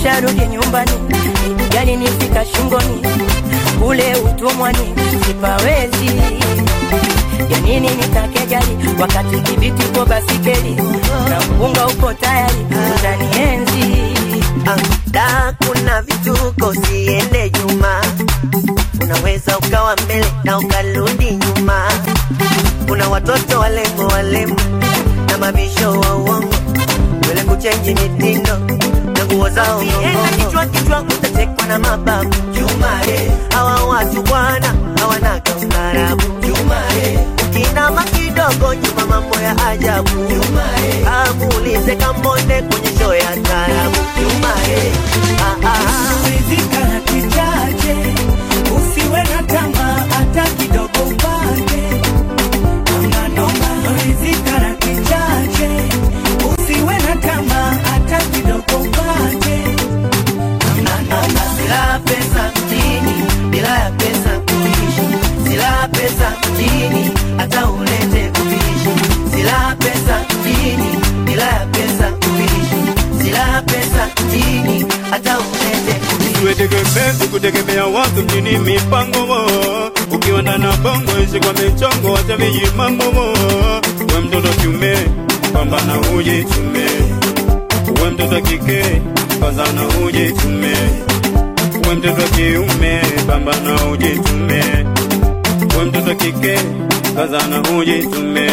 nisharudi nyumbani, gari nifika shingoni, ule utumwani sipawezi. Ya nini nitake gari wakati kibiti ko basikeli na mpunga uko tayari utanienzi. Da, kuna vituko, siende nyuma. Unaweza ukawa mbele na ukarudi nyuma. Kuna watoto walembo walembo na mabisho wa uongo, wele kuchenji mitindo na nguo zao ngong'ongo. Kichwa kichwa utachekwa na mababu Juma, eh. hawa watu bwana hawanaga ustaarabu Juma, eh. ukinama kidogo nyuma mambo ya ajabu Juma, eh. amuulize Kambonde kwenye show ya taarabu Juma, eh. ah, ah. ridhika na kichache, usiwe na tamaa hata kidogo upate. Hamna noma, ridhika na kichache, usiwe na tamaa hata kidogo upate. Hamna noma, Sila pesa mjini, bila ya pesa kuishi. Sila pesa mjini, hata ulete kuishi. Sila pesa mjini, bila ya pesa kuishi. Sila pesa mjini, hata ulete kuishi. Tuetegemezi kutegemea watu mjini mipango ukiwa ndani ya bongo ishi kwa michongo wacha vijimambo we mtoto kiume pambana ujitume we mtoto kike kazana ujitume we mtoto kiume pambana ujitume we mtoto kike kazana ujitume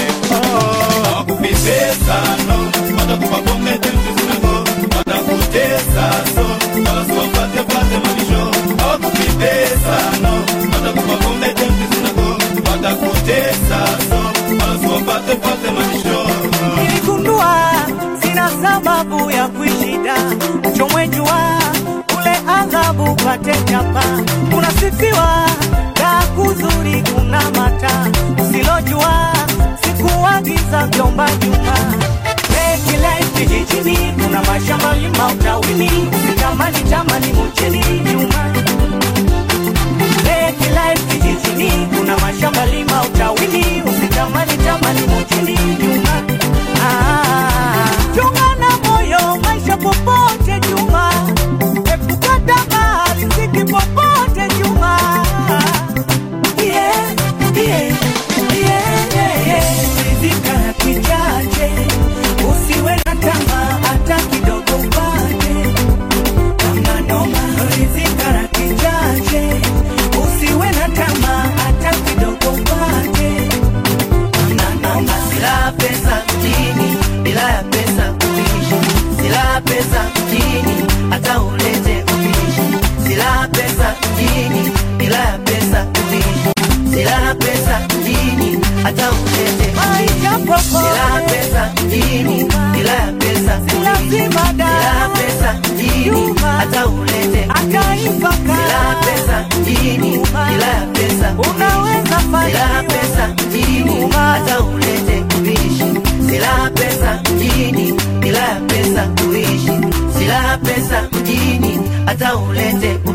wakupipesa no watakupa bonge temtuzinako watakutesa so wasiwapate pate malisho hawakupipesa no watakupa bonge temtuzinako watakutesa so wasiwapate pate malisho niligundua sina sababu ya kuishida, chomwe jua ule adhabu pate chapa, unasifiwa da kuzuri kuna mata usilojua sikuagiza vyomba juma Life kijijini kuna mashamba lima utawini usitamani tamani mchini nyuma Lake life kijijini kuna mashamba lima utawini usitamani tamani mchini nyuma Ah, chunga na moyo maisha popote juma epuka tamaa riziki popote juma yeah, yeah, yeah, yeah, yeah. Rizika na kichache usiwe na tamaa hata kidogo upate Hamna noma, rizika na kichache usiwe na tamaa hata kidogo upate Hamna noma, Sila pesa mjini, bila ya pesa kuishi. Sila pesa mjini, hata ulete kuishi. Sila pesa mjini, bila ya pesa kuishi. Sila pesa mjini, hata ulete maisha kuishi. Sila popote pesa mjini, bila ya pesa kuishi. lazima da Sila pesa mjini, hata ulete kuishi. akaiva Sila pesa mjini, bila ya pesa kuishi. unaweza Sila fanya pesa mjini, hata ulete kuishi. Sila pesa mjini, bila ya pesa kuishi. Sila pesa mjini, hata ulete